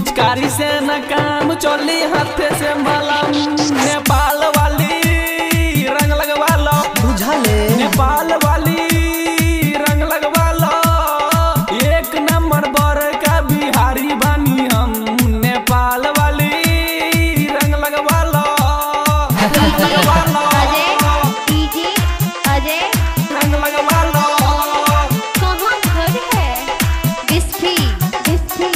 पिचकारी से न काम चली हाथे से मलम नेपाल वाली रंग लगवा लो बुझले नेपाल वाली रंग लगवा लो एक नंबर बर का बिहारी बानी हम नेपाल वाली रंग लगवा लो रंग लगवा लो अजय डीजे अजय रंग लगवा लो कहाँ घर है बिस्फी बिस्फी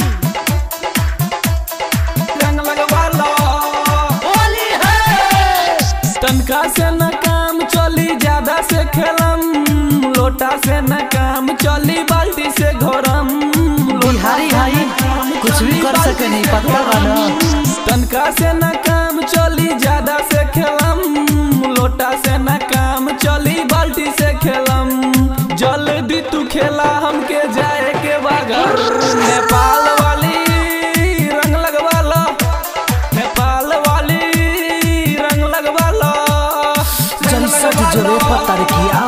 रंग लगवा लो होली है तनका से न काम चली ज्यादा से खेलम लोटा से न काम चली बाल्टी से घोरम बिहारी हाई कुछ भी कर सके नहीं पता बा ना तनका से न काम चली ज्यादा से खेलम लोटा से न काम चली बाल्टी से खेलम जल्दी तू खेला हमके जाए के बागर नेपाल वाली रंग लगवा लो नेपाल वाली रंग लगवा लो चल सट जोरे पता किया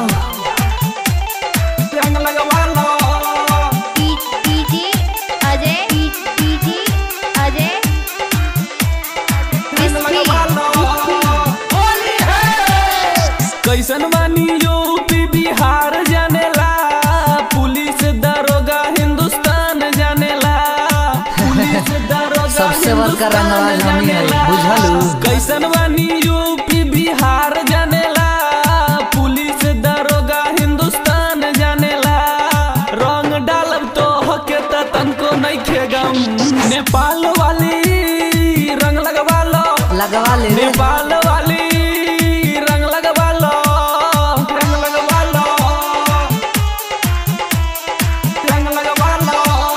रंग लगवा लो डीजे अजय डीजे अजय रंग बिस्फी लगवा लो होली है कैसन बानी यूपी बिहार जानेला पुलिस दरोगा हिंदुस्तान जानेला पुलिस दरोगा सबसे बड़का हिंदुस्तान रंगबाज हमी है, जानेला। बुझलू? कैसन बानी यूपी बिहार जानेला पुलिस दरोगा हिंदुस्तान जानेला रंग डालब तो हके त तनको नहीं खेगम नेपाल वाली रंग लगवा लो लगवा ले रे नेपाल वाली रंग लगवा लो रंग लगवा लो रंग लगवा लो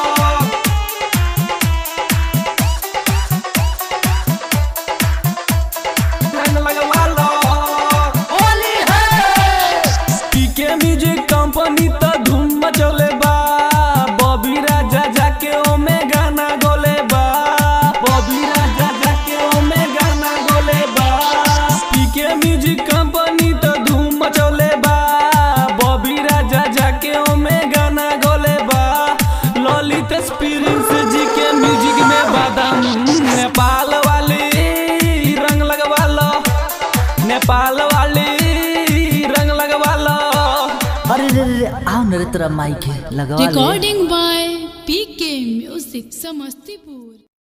रंग लगवा लो होली है पीके म्यूजिक कंपनी तो धूम मचौले बा बॉबी राजा जाके ओमे गाना गोले बा बॉबी राजा जाके ओमे गाना गोले बा पीके म्यूजिक कंपनी तो धूम मचौले बा बॉबी राजा जाके ओमे गाना गोले बा ललित एक्सपीरियंस जी के म्यूजिक में बादाम नेपाल वाली रंग लगवा लो नेपाल वाली रंग लगवा लो अरे रे रे रे, आओ न रे तेरा माइक है लगवा ले Recording by PK Music Samastipur.